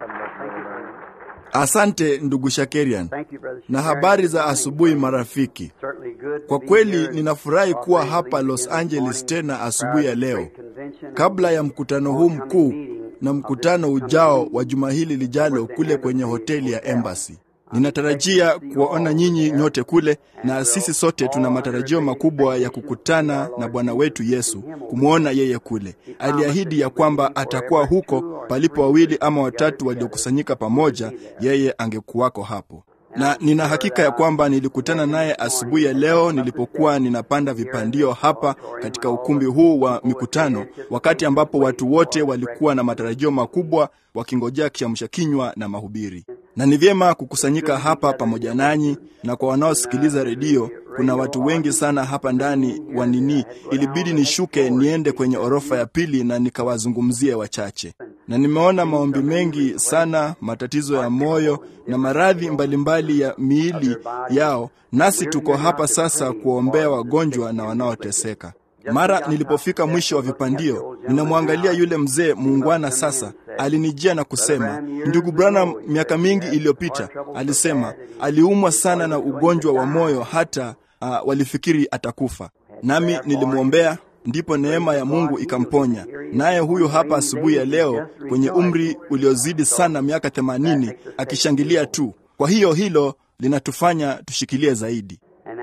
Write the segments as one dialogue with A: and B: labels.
A: Asante ndugu Shakerian, na habari za asubuhi marafiki. Kwa kweli ninafurahi kuwa hapa Los Angeles tena asubuhi ya leo, kabla ya mkutano huu mkuu na mkutano ujao wa juma hili lijalo kule kwenye hoteli ya Embassy. Ninatarajia kuwaona nyinyi nyote kule, na sisi sote tuna matarajio makubwa ya kukutana na Bwana wetu Yesu, kumwona yeye kule. Aliahidi ya kwamba atakuwa huko palipo wawili ama watatu waliokusanyika pamoja, yeye angekuwako hapo na nina hakika ya kwamba nilikutana naye asubuhi ya leo nilipokuwa ninapanda vipandio hapa katika ukumbi huu wa mikutano, wakati ambapo watu wote walikuwa na matarajio makubwa wakingojea kiamsha kinywa na mahubiri. Na ni vyema kukusanyika hapa pamoja nanyi, na kwa wanaosikiliza redio, kuna watu wengi sana hapa ndani wa nini, ilibidi nishuke niende kwenye orofa ya pili na nikawazungumzie wachache na nimeona maombi mengi sana, matatizo ya moyo na maradhi mbalimbali ya miili yao, nasi tuko hapa sasa kuwaombea wagonjwa na wanaoteseka. Mara nilipofika mwisho wa vipandio, ninamwangalia yule mzee muungwana. Sasa alinijia na kusema, ndugu Branham, miaka mingi iliyopita, alisema aliumwa sana na ugonjwa wa moyo hata uh, walifikiri atakufa, nami nilimwombea ndipo neema ya Mungu ikamponya. Naye huyu hapa asubuhi ya leo kwenye umri uliozidi sana miaka themanini, akishangilia tu. Kwa hiyo hilo linatufanya tushikilie zaidi.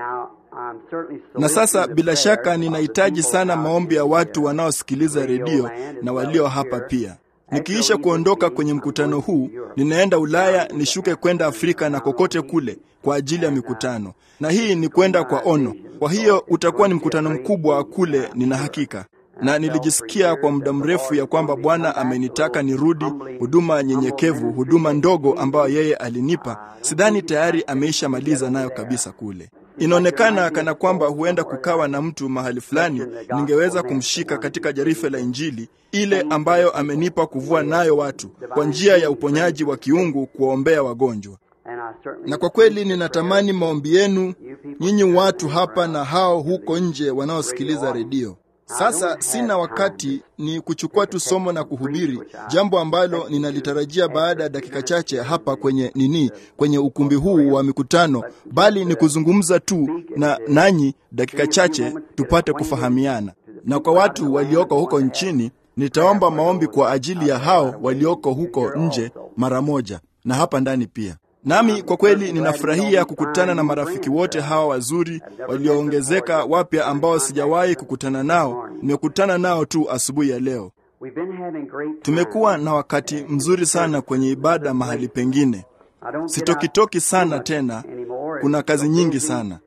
A: Na sasa bila shaka ninahitaji sana maombi ya watu wanaosikiliza redio na walio hapa pia. Nikiisha kuondoka kwenye mkutano huu, ninaenda Ulaya nishuke kwenda Afrika na kokote kule kwa ajili ya mikutano, na hii ni kwenda kwa ono. Kwa hiyo utakuwa ni mkutano mkubwa kule, nina hakika na nilijisikia kwa muda mrefu ya kwamba Bwana amenitaka nirudi huduma nyenyekevu, huduma ndogo ambayo yeye alinipa. Sidhani tayari ameisha maliza nayo kabisa kule. Inaonekana kana kwamba huenda kukawa na mtu mahali fulani ningeweza kumshika katika jarife la Injili ile ambayo amenipa kuvua nayo watu kwa njia ya uponyaji wa kiungu, kuwaombea wagonjwa. Na kwa kweli ninatamani maombi yenu nyinyi watu hapa na hao huko nje wanaosikiliza redio. Sasa sina wakati ni kuchukua tu somo na kuhubiri jambo ambalo ninalitarajia baada ya dakika chache hapa kwenye nini, kwenye ukumbi huu wa mikutano, bali ni kuzungumza tu na nanyi dakika chache tupate kufahamiana. Na kwa watu walioko huko nchini, nitaomba maombi kwa ajili ya hao walioko huko nje mara moja, na hapa ndani pia. Nami kwa kweli ninafurahia kukutana na marafiki wote hawa wazuri walioongezeka wapya ambao sijawahi kukutana nao. Nimekutana nao tu asubuhi ya leo. Tumekuwa na wakati mzuri sana kwenye ibada mahali pengine. Sitokitoki sana tena, kuna kazi nyingi sana.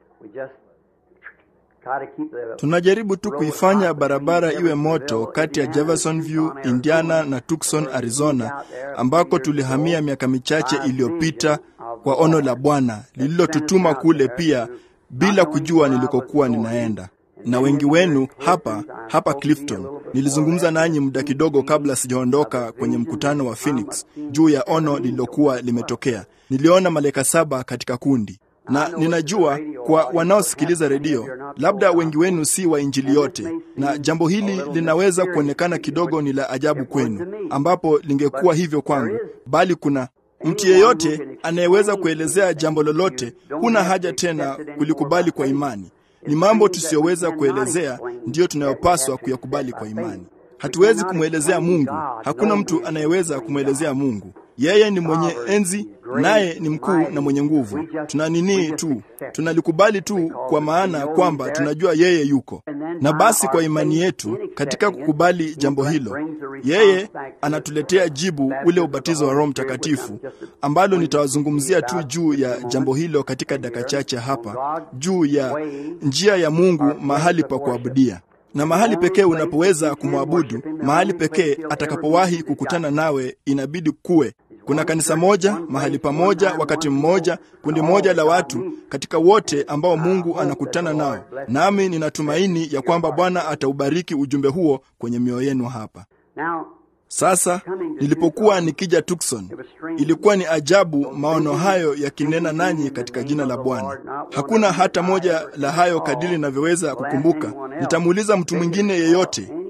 A: Tunajaribu tu kuifanya barabara iwe moto kati ya Jeffersonville, Indiana na Tucson, Arizona, ambako tulihamia miaka michache iliyopita kwa ono la Bwana lililotutuma kule pia bila kujua nilikokuwa ninaenda. Na wengi wenu hapa hapa Clifton, nilizungumza nanyi muda kidogo kabla sijaondoka kwenye mkutano wa Phoenix juu ya ono lililokuwa limetokea. Niliona malaika saba katika kundi na ninajua kwa wanaosikiliza redio, labda wengi wenu si wa Injili yote, na jambo hili linaweza kuonekana kidogo ni la ajabu kwenu, ambapo lingekuwa hivyo kwangu, bali kuna mtu yeyote anayeweza kuelezea jambo lolote. Huna haja tena kulikubali kwa imani. Ni mambo tusiyoweza kuelezea ndiyo tunayopaswa kuyakubali kwa imani. Hatuwezi kumwelezea Mungu. Hakuna mtu anayeweza kumwelezea Mungu. Yeye ni mwenye enzi, naye ni mkuu na mwenye nguvu. Tuna nini tu, tunalikubali tu, kwa maana kwamba tunajua yeye yuko. Na basi kwa imani yetu katika kukubali jambo hilo, yeye anatuletea jibu, ule ubatizo wa Roho Mtakatifu, ambalo nitawazungumzia tu juu ya jambo hilo katika dakika chache hapa, juu ya njia ya Mungu mahali pa kuabudia na mahali pekee unapoweza kumwabudu, mahali pekee atakapowahi kukutana nawe, inabidi kuwe kuna kanisa moja mahali pamoja, wakati mmoja, kundi moja la watu katika wote ambao Mungu anakutana nao. Nami ninatumaini ya kwamba Bwana ataubariki ujumbe huo kwenye mioyo yenu hapa. Sasa nilipokuwa nikija Tucson, ilikuwa ni ajabu maono hayo yakinena nanyi katika jina la Bwana. Hakuna hata moja la hayo kadiri ninavyoweza kukumbuka. Nitamuuliza mtu mwingine yeyote,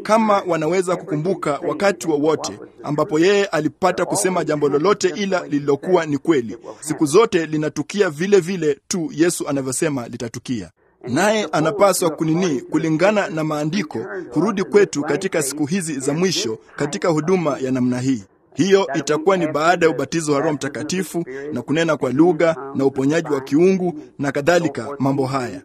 A: kama wanaweza kukumbuka wakati wowote wa ambapo yeye alipata kusema jambo lolote ila lililokuwa ni kweli, siku zote linatukia vile vile tu Yesu anavyosema litatukia naye anapaswa kunini kulingana na maandiko kurudi kwetu katika siku hizi za mwisho katika huduma ya namna hii. Hiyo itakuwa ni baada ya ubatizo wa Roho Mtakatifu na kunena kwa lugha na uponyaji wa kiungu na kadhalika. Mambo haya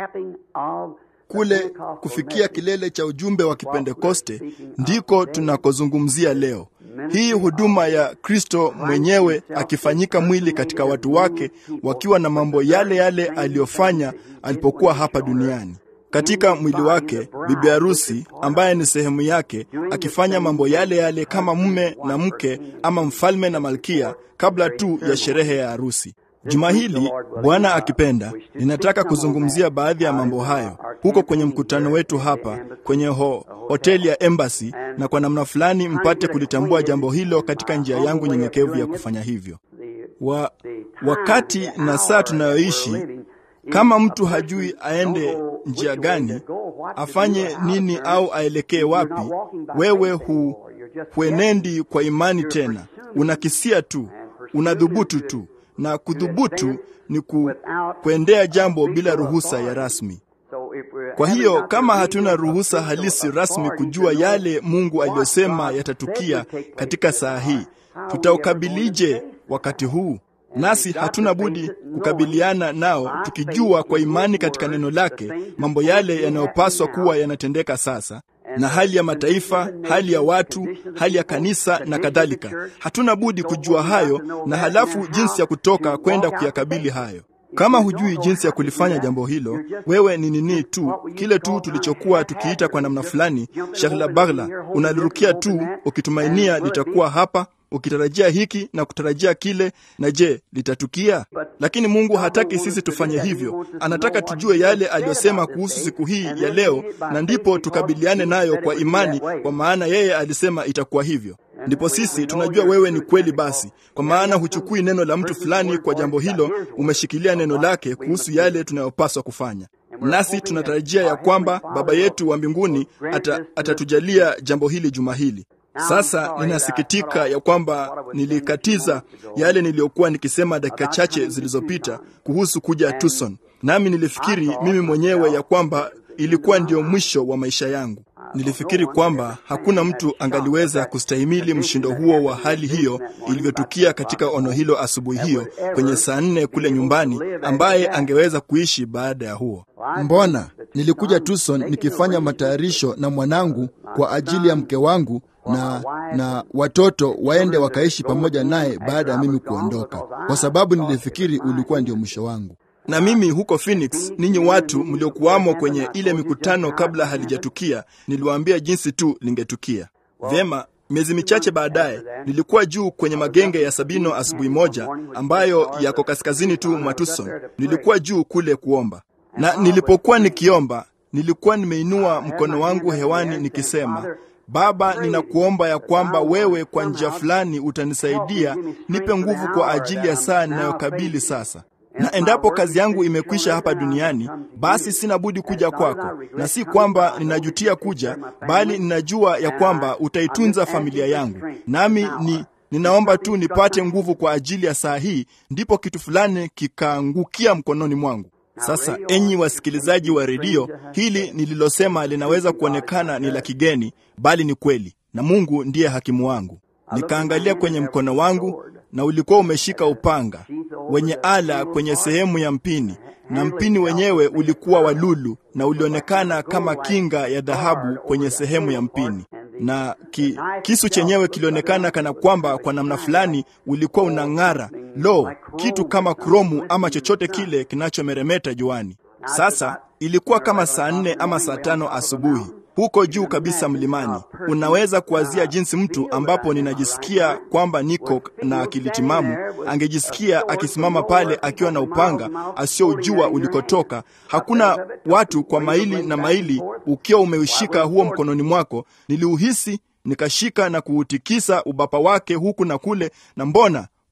A: kule kufikia kilele cha ujumbe wa Kipentekoste ndiko tunakozungumzia leo. Hii huduma ya Kristo mwenyewe akifanyika mwili katika watu wake wakiwa na mambo yale yale aliyofanya alipokuwa hapa duniani. Katika mwili wake bibi harusi ambaye ni sehemu yake akifanya mambo yale yale kama mume na mke ama mfalme na malkia kabla tu ya sherehe ya harusi. Juma hili Bwana akipenda, ninataka kuzungumzia baadhi ya mambo hayo huko kwenye mkutano wetu hapa kwenye ho, hoteli ya Embassy, na kwa namna fulani mpate kulitambua jambo hilo katika njia yangu nyenyekevu ya kufanya hivyo. Wa, wakati na saa tunayoishi, kama mtu hajui aende njia gani, afanye nini au aelekee wapi, wewe hu, huenendi kwa imani tena, unakisia tu, unadhubutu tu na kudhubutu ni ku, kuendea jambo bila ruhusa ya rasmi. Kwa hiyo kama hatuna ruhusa halisi rasmi kujua yale Mungu aliyosema yatatukia katika saa hii, tutaukabilije wakati huu? Nasi hatuna budi kukabiliana nao tukijua kwa imani katika neno lake mambo yale yanayopaswa kuwa yanatendeka sasa na hali ya mataifa, hali ya watu, hali ya kanisa na kadhalika. Hatuna budi kujua hayo na halafu jinsi ya kutoka kwenda kuyakabili hayo. Kama hujui jinsi ya kulifanya jambo hilo, wewe ni nini tu, kile tu tulichokuwa tukiita kwa namna fulani shaghla baghla, unalirukia tu ukitumainia litakuwa hapa ukitarajia hiki na kutarajia kile, na je, litatukia? Lakini Mungu hataki sisi tufanye hivyo. Anataka tujue yale aliyosema kuhusu siku hii ya leo, na ndipo tukabiliane nayo kwa imani, kwa maana yeye alisema itakuwa hivyo. Ndipo sisi tunajua wewe ni kweli basi, kwa maana huchukui neno la mtu fulani kwa jambo hilo, umeshikilia neno lake kuhusu yale tunayopaswa kufanya. Nasi tunatarajia ya kwamba Baba yetu wa mbinguni ata, atatujalia jambo hili juma hili. Sasa ninasikitika ya kwamba nilikatiza yale niliyokuwa nikisema dakika chache zilizopita kuhusu kuja Tucson, nami nilifikiri mimi mwenyewe ya kwamba ilikuwa ndio mwisho wa maisha yangu. Nilifikiri kwamba hakuna mtu angaliweza kustahimili mshindo huo wa hali hiyo ilivyotukia katika ono hilo asubuhi hiyo kwenye saa nne kule nyumbani, ambaye angeweza kuishi baada ya huo. Mbona nilikuja Tucson nikifanya matayarisho na mwanangu kwa ajili ya mke wangu na na watoto waende wakaishi pamoja naye baada ya mimi kuondoka, kwa sababu nilifikiri ulikuwa ndio mwisho wangu. Na mimi huko Phoenix, ninyi watu mliokuwamo kwenye ile mikutano kabla halijatukia, niliwaambia jinsi tu lingetukia vyema. Miezi michache baadaye nilikuwa juu kwenye magenge ya Sabino asubuhi moja, ambayo yako kaskazini tu mwa Tucson. Nilikuwa juu kule kuomba, na nilipokuwa nikiomba, nilikuwa nimeinua mkono wangu hewani nikisema Baba, ninakuomba ya kwamba wewe kwa njia fulani utanisaidia, nipe nguvu kwa ajili ya saa ninayokabili sasa. Na endapo kazi yangu imekwisha hapa duniani, basi sina budi kuja kwako, na si kwamba ninajutia kuja, bali ninajua ya kwamba utaitunza familia yangu, nami ni ninaomba tu nipate nguvu kwa ajili ya saa hii, ndipo kitu fulani kikaangukia mkononi mwangu. Sasa enyi wasikilizaji wa redio, hili nililosema linaweza kuonekana ni la kigeni, bali ni kweli, na Mungu ndiye hakimu wangu. Nikaangalia kwenye mkono wangu, na ulikuwa umeshika upanga wenye ala kwenye sehemu ya mpini, na mpini wenyewe ulikuwa wa lulu na ulionekana kama kinga ya dhahabu kwenye sehemu ya mpini, na ki, kisu chenyewe kilionekana kana kwamba kwa namna fulani ulikuwa unang'ara, lo, kitu kama kromu ama chochote kile kinachomeremeta juani. Sasa ilikuwa kama saa nne ama saa tano asubuhi huko juu kabisa mlimani. Unaweza kuwazia jinsi mtu ambapo ninajisikia kwamba niko na akili timamu angejisikia akisimama pale akiwa na upanga asiojua ulikotoka. Hakuna watu kwa maili na maili, ukiwa umeushika huo mkononi mwako. Niliuhisi, nikashika na kuutikisa ubapa wake huku na kule, na mbona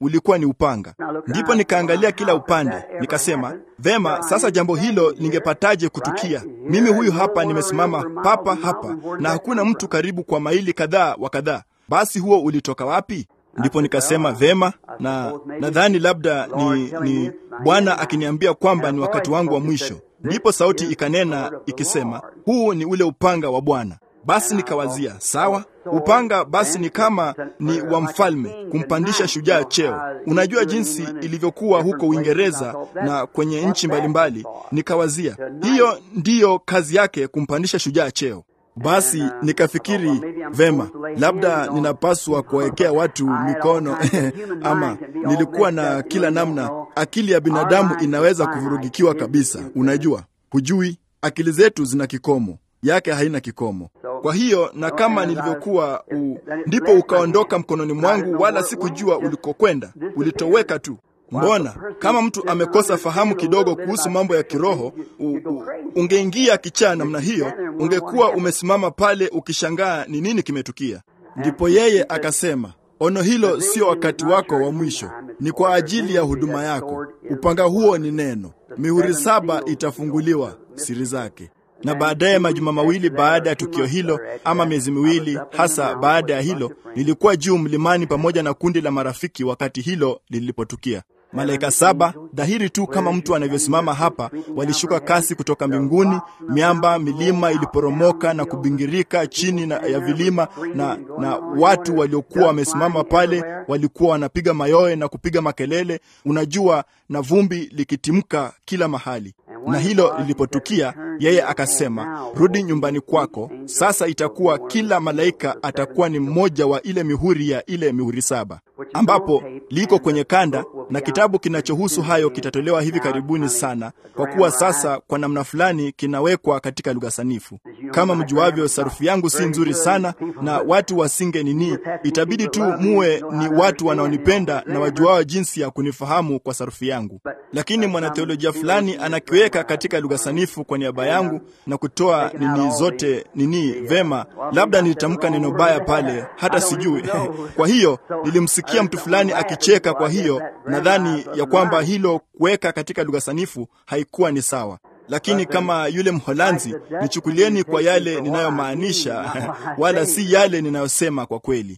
A: ulikuwa ni upanga. Ndipo nikaangalia kila upande, nikasema vema, sasa jambo hilo lingepataje kutukia? Mimi huyu hapa nimesimama papa hapa, na hakuna mtu karibu kwa maili kadhaa wa kadhaa. Basi huo ulitoka wapi? Ndipo nikasema vema, na nadhani labda ni, ni Bwana akiniambia kwamba ni wakati wangu wa mwisho. Ndipo sauti ikanena ikisema, huu ni ule upanga wa Bwana. Basi nikawazia sawa, upanga basi ni kama ni wa mfalme kumpandisha shujaa cheo. Unajua jinsi ilivyokuwa huko Uingereza na kwenye nchi mbalimbali. Nikawazia hiyo ndiyo kazi yake, kumpandisha shujaa cheo. Basi nikafikiri vema, labda ninapaswa kuwawekea watu mikono ama nilikuwa na kila namna. Akili ya binadamu inaweza kuvurugikiwa kabisa. Unajua, hujui, akili zetu zina kikomo yake haina kikomo. Kwa hiyo na kama nilivyokuwa u, ndipo ukaondoka mkononi mwangu, wala sikujua ulikokwenda, ulitoweka tu. Mbona kama mtu amekosa fahamu kidogo kuhusu mambo ya kiroho, u, u, ungeingia kichaa namna hiyo, ungekuwa umesimama pale ukishangaa ni nini kimetukia. Ndipo yeye akasema, ono hilo sio wakati wako wa mwisho, ni kwa ajili ya huduma yako. Upanga huo ni neno. Mihuri saba itafunguliwa siri zake na baadaye majuma mawili baada ya tukio hilo, ama miezi miwili hasa baada ya hilo, nilikuwa juu mlimani pamoja na kundi la marafiki wakati hilo lilipotukia. Malaika saba dhahiri tu kama mtu anavyosimama hapa, walishuka kasi kutoka mbinguni. Miamba, milima iliporomoka na kubingirika chini na ya vilima, na, na watu waliokuwa wamesimama pale walikuwa wanapiga mayowe na kupiga makelele, unajua, na vumbi likitimka kila mahali na hilo lilipotukia, yeye akasema, rudi nyumbani kwako. Sasa itakuwa kila malaika atakuwa ni mmoja wa ile mihuri ya ile mihuri saba, ambapo liko kwenye kanda, na kitabu kinachohusu hayo kitatolewa hivi karibuni sana, kwa kuwa sasa kwa namna fulani kinawekwa katika lugha sanifu. Kama mjuavyo, sarufi yangu si nzuri sana, na watu wasinge nini, itabidi tu muwe ni watu wanaonipenda na wajuao jinsi ya kunifahamu kwa sarufi yangu, lakini mwanatheolojia fulani anakiweka katika lugha sanifu kwa niaba yangu na kutoa nini zote nini vema. Labda nilitamka neno baya pale, hata sijui. Kwa hiyo nilimsikia mtu fulani akicheka. Kwa hiyo nadhani ya kwamba hilo kuweka katika lugha sanifu haikuwa ni sawa lakini kama yule Mholanzi, nichukulieni kwa yale ninayomaanisha, wala si yale ninayosema kwa kweli.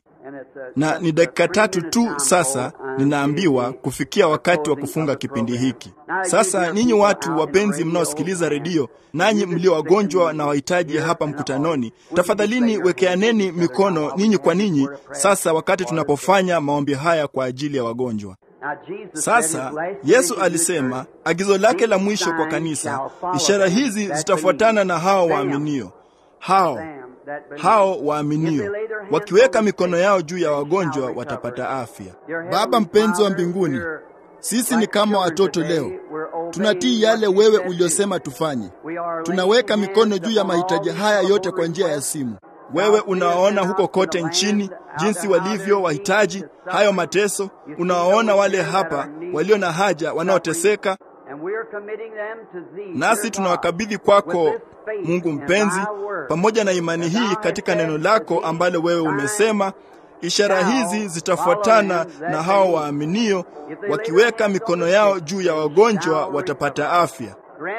A: Na ni dakika tatu tu sasa, ninaambiwa kufikia wakati wa kufunga kipindi hiki. Sasa ninyi watu wapenzi mnaosikiliza redio, nanyi mlio wagonjwa na wahitaji hapa mkutanoni, tafadhalini wekeaneni mikono ninyi kwa ninyi, sasa wakati tunapofanya maombi haya kwa ajili ya wagonjwa. Sasa Yesu alisema agizo lake la mwisho kwa kanisa, ishara hizi zitafuatana na hao waaminio. Hao hao waaminio wakiweka mikono yao juu ya wagonjwa watapata afya. Baba mpenzi wa mbinguni, sisi ni kama watoto leo, tunatii yale wewe uliosema tufanye. Tunaweka mikono juu ya mahitaji haya yote kwa njia ya simu. Wewe unawaona huko kote nchini jinsi walivyo wahitaji hayo mateso. Unawaona wale hapa walio na haja, wanaoteseka, nasi tunawakabidhi kwako Mungu mpenzi, pamoja na imani hii katika neno lako ambalo wewe umesema ishara hizi zitafuatana na hao waaminio, wakiweka mikono yao juu ya wagonjwa watapata afya.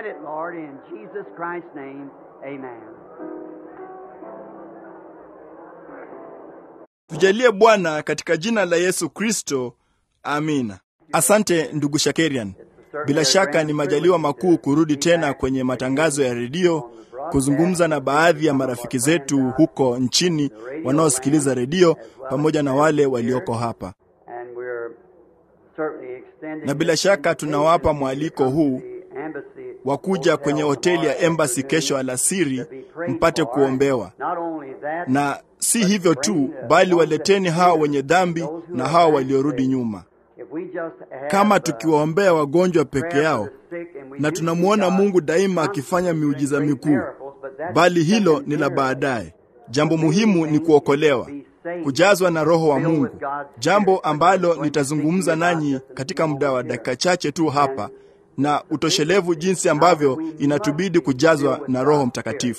A: Tujalie Bwana, katika jina la Yesu Kristo, amina. Asante ndugu Shakerian. Bila shaka ni majaliwa makuu kurudi tena kwenye matangazo ya redio kuzungumza na baadhi ya marafiki zetu huko nchini wanaosikiliza redio pamoja na wale walioko hapa, na bila shaka tunawapa mwaliko huu wa kuja kwenye hoteli ya Embassy kesho alasiri mpate kuombewa. Na si hivyo tu, bali waleteni hao wenye dhambi na hao waliorudi nyuma. Kama tukiwaombea wagonjwa peke yao, na tunamwona Mungu daima akifanya miujiza mikuu, bali hilo ni la baadaye. Jambo muhimu ni kuokolewa, kujazwa na Roho wa Mungu, jambo ambalo nitazungumza nanyi katika muda wa dakika chache tu hapa, na utoshelevu jinsi ambavyo inatubidi kujazwa na Roho Mtakatifu.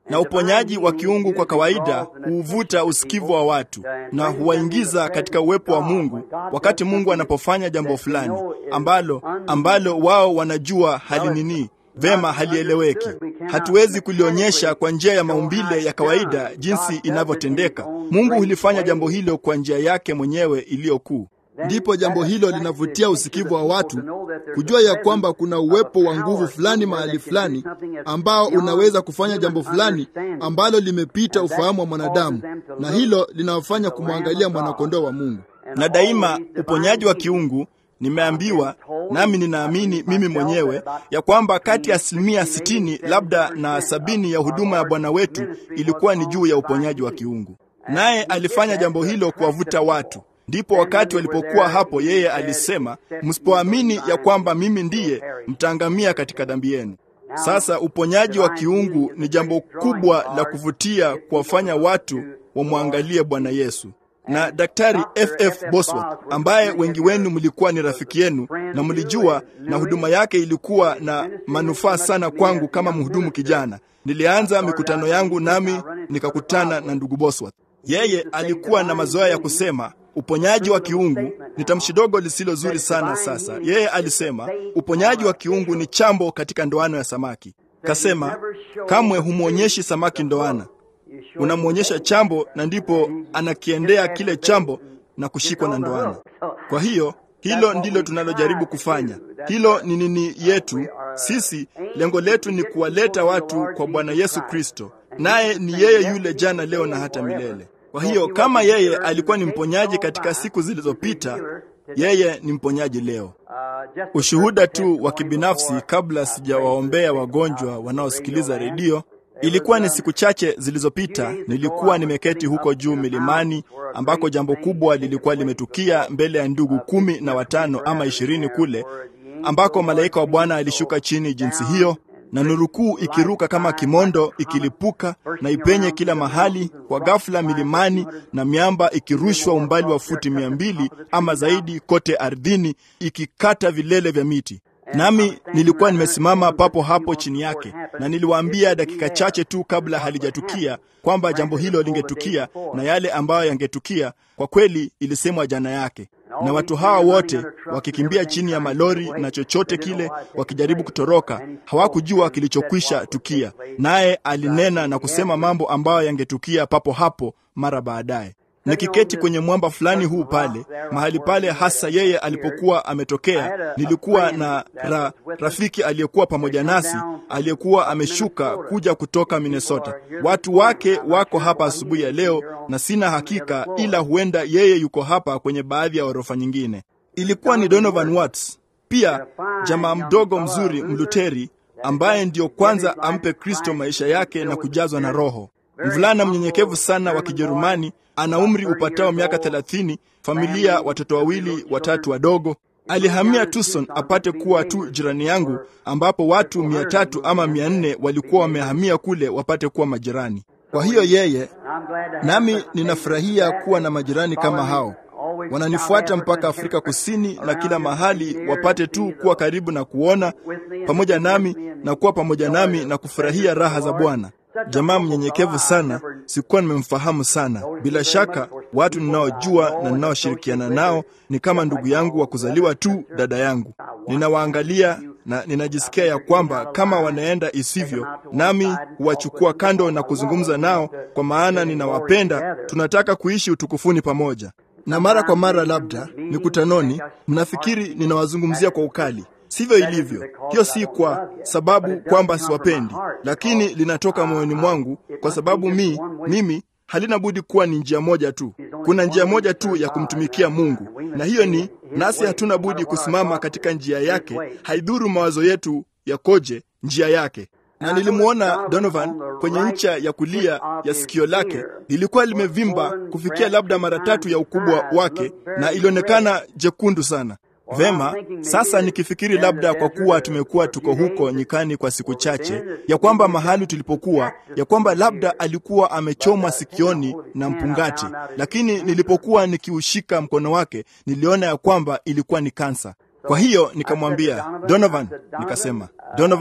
A: na uponyaji wa kiungu kwa kawaida huuvuta usikivu wa watu na huwaingiza katika uwepo wa Mungu wakati Mungu anapofanya jambo fulani ambalo ambalo wao wanajua halinini vema, halieleweki. Hatuwezi kulionyesha kwa njia ya maumbile ya kawaida jinsi inavyotendeka. Mungu hulifanya jambo hilo kwa njia yake mwenyewe iliyo kuu. Ndipo jambo hilo linavutia usikivu wa watu kujua ya kwamba kuna uwepo wa nguvu fulani mahali fulani ambao unaweza kufanya jambo fulani ambalo limepita ufahamu wa mwanadamu, na hilo linawafanya kumwangalia mwanakondoo wa Mungu. Na daima uponyaji wa kiungu nimeambiwa nami ninaamini mimi mwenyewe ya kwamba kati ya asilimia sitini labda na sabini ya huduma ya Bwana wetu ilikuwa ni juu ya uponyaji wa kiungu, naye alifanya jambo hilo kuwavuta watu. Ndipo wakati walipokuwa hapo, yeye alisema, msipoamini ya kwamba mimi ndiye, mtaangamia katika dhambi yenu. Sasa uponyaji wa kiungu ni jambo kubwa la kuvutia kuwafanya watu wamwangalie Bwana Yesu na Daktari FF Bosworth ambaye wengi wenu mlikuwa ni rafiki yenu na mlijua, na huduma yake ilikuwa na manufaa sana kwangu kama mhudumu kijana. Nilianza mikutano yangu nami nikakutana na ndugu Bosworth. Yeye alikuwa na mazoea ya kusema uponyaji wa kiungu ni tamshi dogo lisilo zuri sana. Sasa yeye alisema uponyaji wa kiungu ni chambo katika ndoano ya samaki. Kasema kamwe humwonyeshi samaki ndoana unamwonyesha chambo na ndipo anakiendea kile chambo na kushikwa na ndoana. Kwa hiyo hilo ndilo tunalojaribu kufanya. Hilo ni nini yetu sisi. Lengo letu ni kuwaleta watu kwa Bwana Yesu Kristo, naye ni yeye yule jana, leo na hata milele. Kwa hiyo kama yeye alikuwa ni mponyaji katika siku zilizopita, yeye ni mponyaji leo. Ushuhuda tu wa kibinafsi kabla sijawaombea wagonjwa wanaosikiliza redio. Ilikuwa ni siku chache zilizopita, nilikuwa nimeketi huko juu milimani ambako jambo kubwa lilikuwa limetukia mbele ya ndugu kumi na watano ama ishirini kule ambako malaika wa Bwana alishuka chini jinsi hiyo, na nuru kuu ikiruka kama kimondo ikilipuka na ipenye kila mahali kwa ghafla milimani, na miamba ikirushwa umbali wa futi mia mbili ama zaidi kote ardhini, ikikata vilele vya miti nami nilikuwa nimesimama papo hapo chini yake, na niliwaambia dakika chache tu kabla halijatukia kwamba jambo hilo lingetukia na yale ambayo yangetukia kwa kweli ilisemwa jana yake, na watu hawa wote wakikimbia chini ya malori na chochote kile, wakijaribu kutoroka, hawakujua kilichokwisha tukia. Naye alinena na kusema mambo ambayo yangetukia papo hapo mara baadaye. Nikiketi kwenye mwamba fulani huu pale mahali pale hasa yeye alipokuwa ametokea, nilikuwa na ra, rafiki aliyekuwa pamoja nasi aliyekuwa ameshuka kuja kutoka Minnesota. Watu wake wako hapa asubuhi ya leo, na sina hakika, ila huenda yeye yuko hapa kwenye baadhi ya ghorofa nyingine. Ilikuwa ni Donovan Watts, pia jamaa mdogo mzuri Mluteri ambaye ndiyo kwanza ampe Kristo maisha yake na kujazwa na Roho. Mvulana mnyenyekevu sana wa Kijerumani, ana umri upatao miaka thelathini, familia, watoto wawili watatu wadogo. Alihamia Tucson apate kuwa tu jirani yangu, ambapo watu mia tatu ama mia nne walikuwa wamehamia kule wapate kuwa majirani. Kwa hiyo yeye nami ninafurahia kuwa na majirani kama hao, wananifuata mpaka Afrika Kusini na kila mahali, wapate tu kuwa karibu na kuona pamoja nami na kuwa pamoja nami na kufurahia raha za Bwana. Jamaa mnyenyekevu sana, sikuwa nimemfahamu sana. Bila shaka watu ninaojua na ninaoshirikiana nao ni kama ndugu yangu wa kuzaliwa tu, dada yangu. Ninawaangalia na ninajisikia ya kwamba kama wanaenda isivyo, nami huwachukua kando na kuzungumza nao, kwa maana ninawapenda. Tunataka kuishi utukufuni pamoja. Na mara kwa mara, labda mikutanoni, mnafikiri ninawazungumzia kwa ukali. Sivyo ilivyo. Hiyo si kwa sababu kwamba siwapendi, lakini linatoka moyoni mwangu, kwa sababu mi mimi halina budi kuwa ni njia moja tu. Kuna njia moja tu ya kumtumikia Mungu, na hiyo ni nasi hatuna budi kusimama katika njia yake, haidhuru mawazo yetu yakoje, njia yake. Na nilimwona Donovan kwenye ncha ya kulia ya sikio lake lilikuwa limevimba kufikia labda mara tatu ya ukubwa wake, na ilionekana jekundu sana. Vema, sasa nikifikiri labda kwa kuwa tumekuwa tuko huko nyikani kwa siku chache, ya kwamba mahali tulipokuwa, ya kwamba labda alikuwa amechomwa sikioni na mpungati, lakini nilipokuwa nikiushika mkono wake niliona ya kwamba ilikuwa ni kansa. Kwa hiyo nikamwambia Donovan, nikasema Donovan,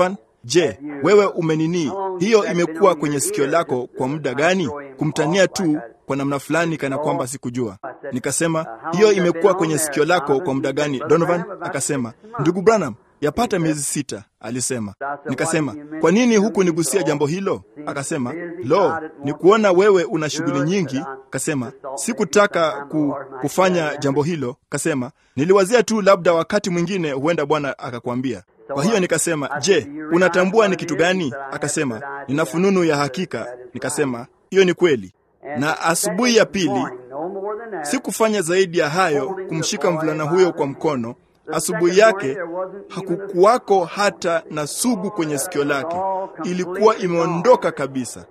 A: Je, wewe umenini? Hiyo imekuwa kwenye sikio lako kwa muda gani? Kumtania tu kwa namna fulani, kana kwamba sikujua. Nikasema, hiyo imekuwa kwenye sikio lako kwa muda gani, Donovan? Akasema, ndugu Branham, yapata miezi sita, alisema. Nikasema, kwa nini huku nigusia jambo hilo? Akasema, lo, ni kuona wewe una shughuli nyingi. Kasema, sikutaka ku, kufanya jambo hilo. Kasema, niliwazia tu labda wakati mwingine huenda Bwana akakwambia. Kwa hiyo nikasema, je, unatambua ni kitu gani? Akasema, nina fununu ya hakika. Nikasema, hiyo ni kweli. Na asubuhi ya pili sikufanya zaidi ya hayo, kumshika mvulana huyo kwa mkono. Asubuhi yake hakukuwako hata na sugu kwenye sikio lake, ilikuwa imeondoka kabisa.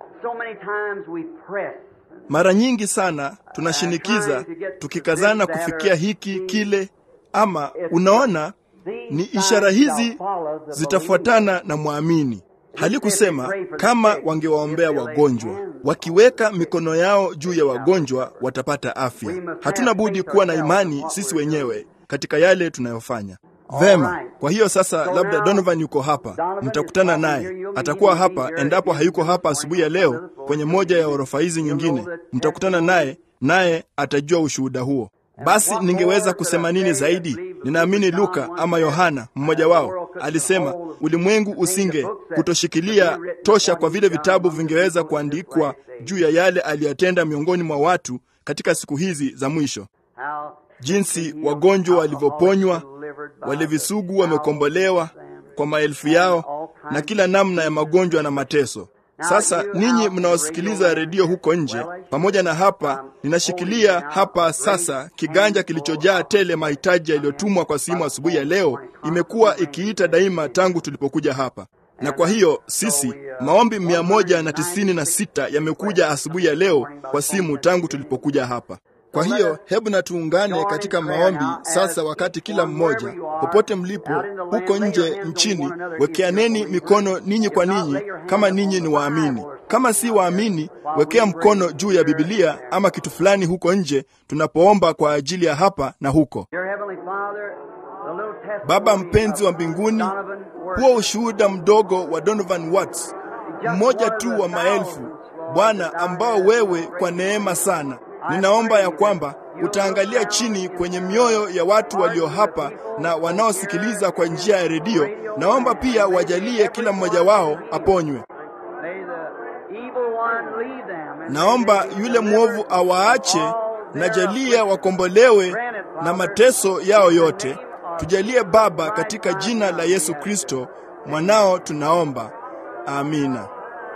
A: Mara nyingi sana tunashinikiza tukikazana kufikia hiki kile, ama unaona, ni ishara hizi zitafuatana na mwamini. Halikusema kama wangewaombea wagonjwa, wakiweka mikono yao juu ya wagonjwa watapata afya. Hatuna budi kuwa na imani sisi wenyewe katika yale tunayofanya. Vema, kwa hiyo sasa, labda Donovan yuko hapa, mtakutana naye. Atakuwa hapa endapo hayuko hapa asubuhi ya leo, kwenye moja ya orofa hizi nyingine, mtakutana naye, naye atajua ushuhuda huo. Basi ningeweza kusema nini zaidi? Ninaamini Luka ama Yohana mmoja wao alisema ulimwengu usinge kutoshikilia tosha kwa vile vitabu vingeweza kuandikwa juu ya yale aliyotenda miongoni mwa watu katika siku hizi za mwisho, jinsi wagonjwa walivyoponywa, wale visugu wamekombolewa kwa maelfu yao, na kila namna ya magonjwa na mateso. Sasa ninyi mnaosikiliza redio huko nje, pamoja na hapa, ninashikilia hapa sasa kiganja kilichojaa tele mahitaji yaliyotumwa kwa simu asubuhi ya leo. Imekuwa ikiita daima tangu tulipokuja hapa, na kwa hiyo sisi maombi mia moja na tisini na sita yamekuja asubuhi ya leo kwa simu tangu tulipokuja hapa. Kwa hiyo hebu na tuungane katika maombi sasa, wakati kila mmoja popote mlipo huko nje nchini, wekeaneni mikono ninyi kwa ninyi, kama ninyi ni waamini. Kama si waamini, wekea mkono juu ya Bibilia ama kitu fulani huko nje, tunapoomba kwa ajili ya hapa na huko. Baba mpenzi wa mbinguni, huo ushuhuda mdogo wa Donovan Watts, mmoja tu wa maelfu, Bwana, ambao wewe kwa neema sana ninaomba ya kwamba utaangalia chini kwenye mioyo ya watu walio hapa na wanaosikiliza kwa njia ya redio. Naomba pia wajalie kila mmoja wao aponywe. Naomba yule mwovu awaache, na jalia wakombolewe na mateso yao yote. Tujalie Baba, katika jina la Yesu Kristo mwanao tunaomba, amina.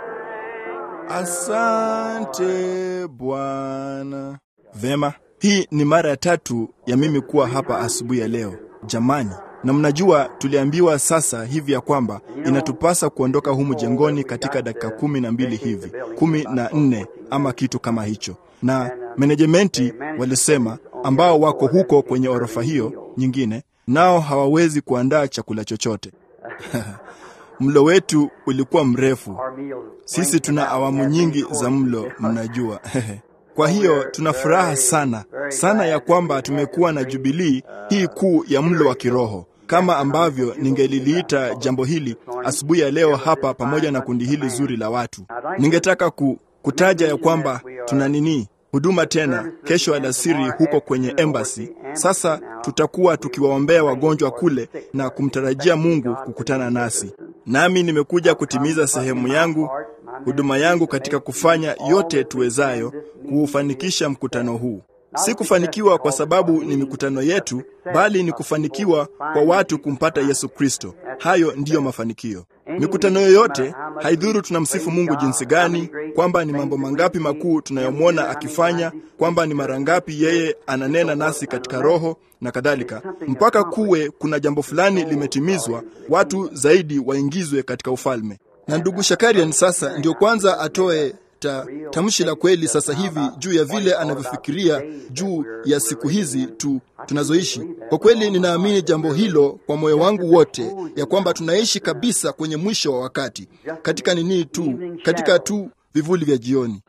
A: Asante Bwana. Vema, hii ni mara ya tatu ya mimi kuwa hapa asubuhi ya leo jamani, na mnajua tuliambiwa sasa hivi ya kwamba inatupasa kuondoka humu jengoni katika dakika kumi na mbili hivi, kumi na nne ama kitu kama hicho, na menejementi walisema ambao wako huko kwenye orofa hiyo nyingine, nao hawawezi kuandaa chakula chochote Mlo wetu ulikuwa mrefu. Sisi tuna awamu nyingi za mlo, mnajua. Kwa hiyo tuna furaha sana sana ya kwamba tumekuwa na jubilii hii kuu ya mlo wa kiroho, kama ambavyo ningeliliita jambo hili asubuhi ya leo hapa, pamoja na kundi hili zuri la watu. Ningetaka ku, kutaja ya kwamba tuna nini huduma tena kesho alasiri huko kwenye embassy. Sasa tutakuwa tukiwaombea wagonjwa kule na kumtarajia Mungu kukutana nasi. Nami nimekuja kutimiza sehemu yangu, huduma yangu katika kufanya yote tuwezayo kuufanikisha mkutano huu. Si kufanikiwa kwa sababu ni mikutano yetu, bali ni kufanikiwa kwa watu kumpata Yesu Kristo. Hayo ndiyo mafanikio. Mikutano yoyote, haidhuru tunamsifu Mungu jinsi gani, kwamba ni mambo mangapi makuu tunayomwona akifanya, kwamba ni mara ngapi yeye ananena nasi katika Roho na kadhalika, mpaka kuwe kuna jambo fulani limetimizwa, watu zaidi waingizwe katika ufalme. Na ndugu Shakarian sasa ndio kwanza atoe ta, tamshi la kweli sasa hivi juu ya vile anavyofikiria juu ya siku hizi tu tunazoishi. Kwa kweli ninaamini jambo hilo kwa moyo wangu wote, ya kwamba tunaishi kabisa kwenye mwisho wa wakati, katika nini tu, katika tu vivuli vya jioni.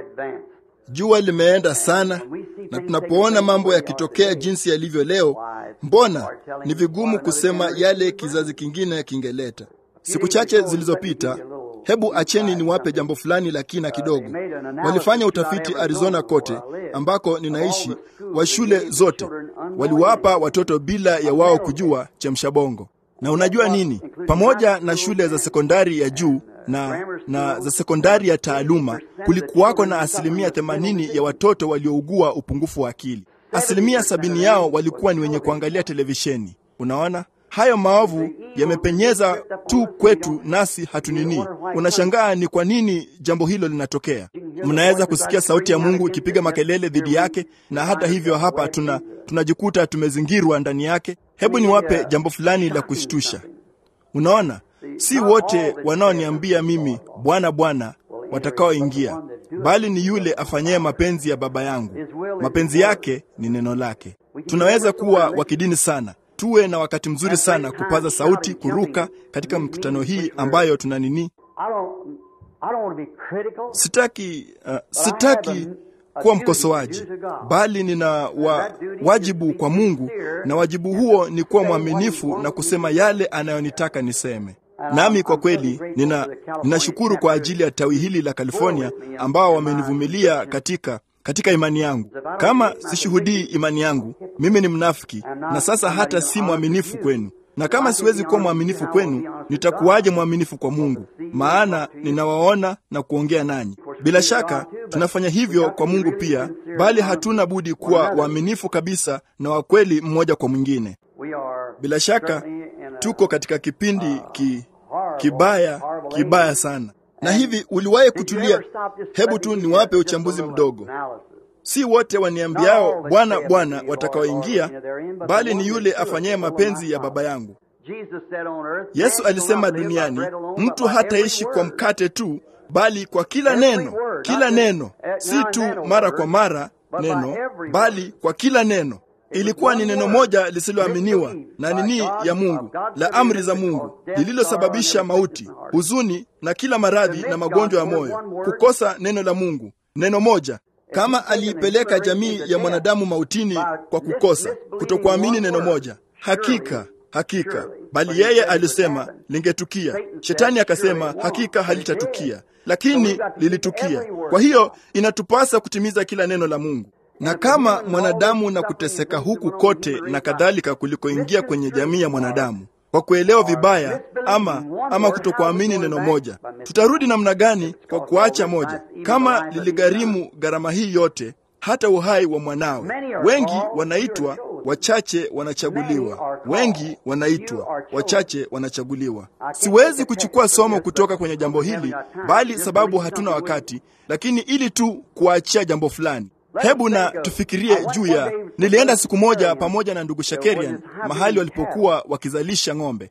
A: Jua limeenda sana, na tunapoona mambo yakitokea jinsi yalivyo leo, Mbona ni vigumu kusema yale kizazi kingine kingeleta. Siku chache zilizopita, hebu acheni niwape jambo fulani la kina kidogo. Walifanya utafiti Arizona kote ambako ninaishi, wa shule zote waliwapa watoto bila ya wao kujua chemsha bongo. Na unajua nini? Pamoja na shule za sekondari ya juu na, na za sekondari ya taaluma, kulikuwako na asilimia themanini ya watoto waliougua upungufu wa akili. Asilimia sabini yao walikuwa ni wenye kuangalia televisheni. Unaona, hayo maovu yamepenyeza tu kwetu, nasi hatunini. Unashangaa ni kwa nini jambo hilo linatokea. Mnaweza kusikia sauti ya Mungu ikipiga makelele dhidi yake, na hata hivyo hapa tuna tunajikuta tumezingirwa ndani yake. Hebu niwape jambo fulani la kushtusha. Unaona, si wote wanaoniambia mimi Bwana, Bwana watakaoingia, bali ni yule afanyaye mapenzi ya Baba yangu. Mapenzi yake ni neno lake. Tunaweza kuwa wa kidini sana, tuwe na wakati mzuri sana kupaza sauti, kuruka katika mkutano hii ambayo tuna nini. Sitaki, uh, sitaki kuwa mkosoaji, bali nina wa, wajibu kwa Mungu, na wajibu huo ni kuwa mwaminifu na kusema yale anayonitaka niseme. Nami kwa kweli nina ninashukuru kwa ajili ya tawi hili la California ambao wamenivumilia katika katika imani yangu. Kama sishuhudii imani yangu, mimi ni mnafiki, na sasa hata si mwaminifu kwenu. Na kama siwezi kuwa mwaminifu kwenu, nitakuwaje mwaminifu kwa Mungu? Maana ninawaona na kuongea nanyi. Bila shaka tunafanya hivyo kwa Mungu pia, bali hatuna budi kuwa waaminifu kabisa na wa kweli mmoja kwa mwingine. Bila shaka tuko katika kipindi ki, kibaya kibaya sana. Na hivi uliwahi kutulia? Hebu tu niwape uchambuzi mdogo. Si wote waniambiao Bwana, Bwana watakaoingia, bali ni yule afanyaye mapenzi ya Baba yangu. Yesu alisema duniani mtu hataishi kwa mkate tu, bali kwa kila neno, kila neno, si tu mara kwa mara neno, bali kwa kila neno. Ilikuwa ni neno moja lisiloaminiwa na nini ya Mungu la amri za Mungu lililosababisha mauti, huzuni na kila maradhi na magonjwa ya moyo, kukosa neno la Mungu. Neno moja kama aliipeleka jamii ya mwanadamu mautini kwa kukosa kutokuamini neno moja. Hakika hakika, bali yeye alisema lingetukia. Shetani akasema hakika halitatukia, lakini lilitukia. Kwa hiyo inatupasa kutimiza kila neno la Mungu na kama mwanadamu na kuteseka huku kote na kadhalika kulikoingia kwenye jamii ya mwanadamu kwa kuelewa vibaya ama ama kutokuamini neno moja, tutarudi namna gani kwa kuacha moja? Kama liligharimu gharama hii yote, hata uhai wa mwanawe. Wengi wanaitwa, wachache wanachaguliwa. Wengi wanaitwa, wachache wanachaguliwa. Siwezi kuchukua somo kutoka kwenye jambo hili, bali sababu hatuna wakati, lakini ili tu kuachia jambo fulani Hebu na tufikirie juu ya, nilienda siku moja pamoja na ndugu Shakerian mahali walipokuwa wakizalisha ng'ombe,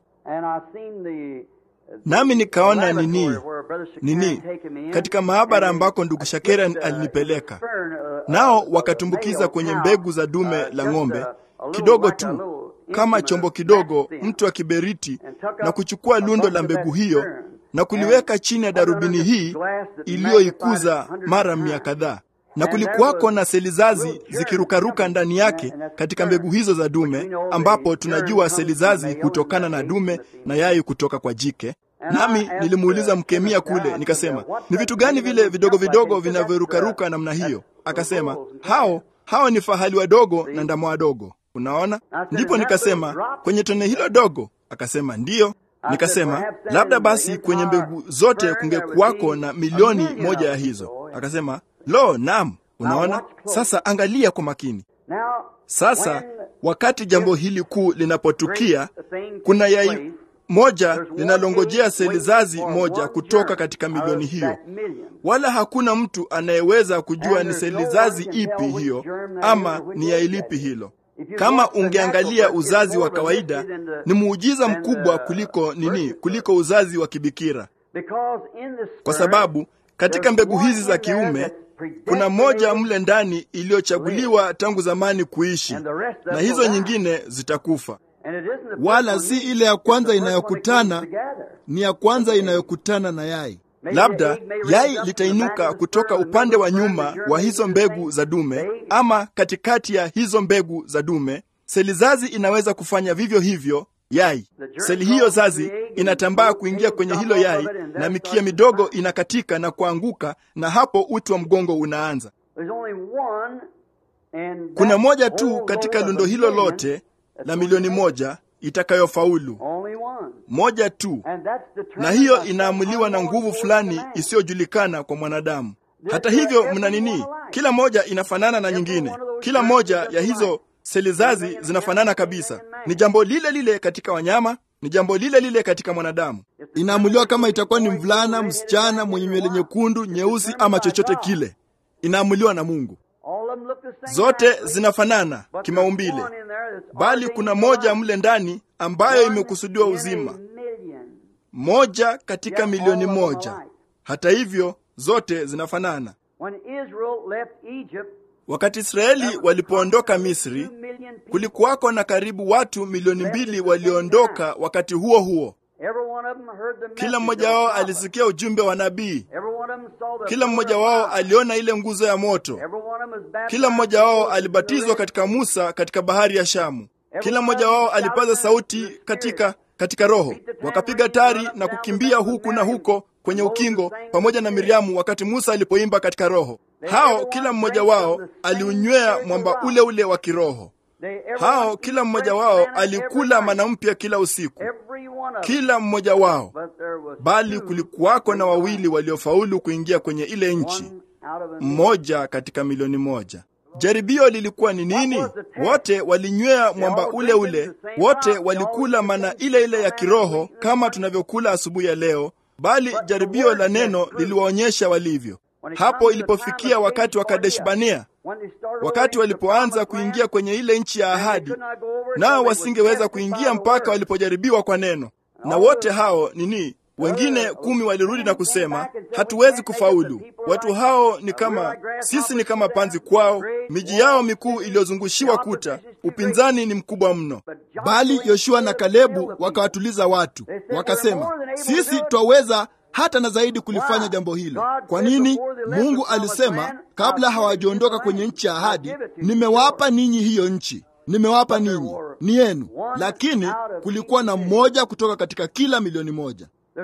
A: nami nikaona nini nini katika maabara ambako ndugu Shakerian alinipeleka, nao wakatumbukiza kwenye mbegu za dume la ng'ombe kidogo tu, kama chombo kidogo, mtu wa kiberiti, na kuchukua lundo la mbegu hiyo na kuliweka chini ya darubini hii iliyoikuza mara mia kadhaa na kulikuwako na seli zazi zikirukaruka ndani yake katika mbegu hizo za dume, ambapo tunajua seli zazi hutokana na dume na yai kutoka kwa jike. Nami nilimuuliza mkemia kule, nikasema ni vitu gani vile vidogo vidogo vinavyorukaruka namna hiyo? Akasema hao hao ni fahali wadogo na ndama wadogo. Unaona, ndipo nikasema kwenye tone hilo dogo? Akasema ndiyo. Nikasema labda basi kwenye mbegu zote kungekuwako na milioni moja ya hizo. Akasema Lo, naam. Unaona, sasa angalia kwa makini. Sasa wakati jambo hili kuu linapotukia, kuna yai moja linalongojea seli zazi moja kutoka katika milioni hiyo, wala hakuna mtu anayeweza kujua ni seli zazi ipi hiyo ama ni yai lipi hilo. Kama ungeangalia uzazi wa kawaida, ni muujiza mkubwa kuliko nini, kuliko uzazi wa kibikira, kwa sababu katika mbegu hizi za kiume kuna moja mle ndani iliyochaguliwa tangu zamani kuishi, na hizo nyingine zitakufa. Wala si ile ya kwanza inayokutana, ni ya kwanza inayokutana na yai. Labda yai litainuka kutoka upande wa nyuma wa hizo mbegu za dume, ama katikati ya hizo mbegu za dume, seli zazi inaweza kufanya vivyo hivyo yai. Seli hiyo zazi inatambaa kuingia kwenye hilo yai, na mikia midogo inakatika na kuanguka, na hapo uti wa mgongo unaanza. Kuna moja tu katika lundo hilo lote la milioni moja itakayofaulu, moja tu, na hiyo inaamuliwa na nguvu fulani isiyojulikana kwa mwanadamu. Hata hivyo, mna nini? Kila moja inafanana na nyingine. Kila moja ya hizo seli zazi zinafanana kabisa. Ni jambo lile lile katika wanyama, ni jambo lile lile katika mwanadamu. Inaamuliwa kama itakuwa ni mvulana, msichana, mwenye nywele nyekundu, nyeusi, ama chochote kile, inaamuliwa na Mungu. Zote zinafanana kimaumbile, bali kuna moja mle ndani ambayo imekusudiwa uzima, moja katika milioni moja. Hata hivyo zote zinafanana. Wakati Israeli walipoondoka Misri, kulikuwako na karibu watu milioni mbili walioondoka wakati huo huo. Kila mmoja wao alisikia ujumbe wa nabii. Kila mmoja wao aliona ile nguzo ya moto. Kila mmoja wao alibatizwa katika Musa katika bahari ya Shamu. Kila mmoja wao alipaza sauti katika katika Roho, wakapiga tari na kukimbia huku na huko kwenye ukingo pamoja na Miriamu wakati Musa alipoimba katika Roho. Hao kila mmoja wao aliunywea mwamba ule ule wa kiroho. Hao kila mmoja wao alikula mana mpya kila usiku, kila mmoja wao. Bali kulikuwako na wawili waliofaulu kuingia kwenye ile nchi, mmoja katika milioni moja. Jaribio lilikuwa ni nini? Wote walinywea mwamba ule ule, wote walikula mana ile ile ya kiroho kama tunavyokula asubuhi ya leo, bali jaribio la neno liliwaonyesha walivyo. Hapo ilipofikia wakati wa Kadesh Barnea, wakati walipoanza kuingia kwenye ile nchi ya ahadi, nao wasingeweza kuingia mpaka walipojaribiwa kwa neno. Na wote hao nini, wengine kumi walirudi na kusema, hatuwezi kufaulu. Watu hao ni kama sisi, ni kama panzi kwao, miji yao mikuu iliyozungushiwa kuta, upinzani ni mkubwa mno. Bali Yoshua na Kalebu wakawatuliza watu, wakasema, sisi twaweza hata na zaidi kulifanya jambo hilo. Kwa nini? Mungu alisema kabla hawajaondoka kwenye nchi ya ahadi, nimewapa ninyi hiyo nchi, nimewapa ninyi, ni yenu. Lakini kulikuwa na mmoja kutoka katika kila milioni moja.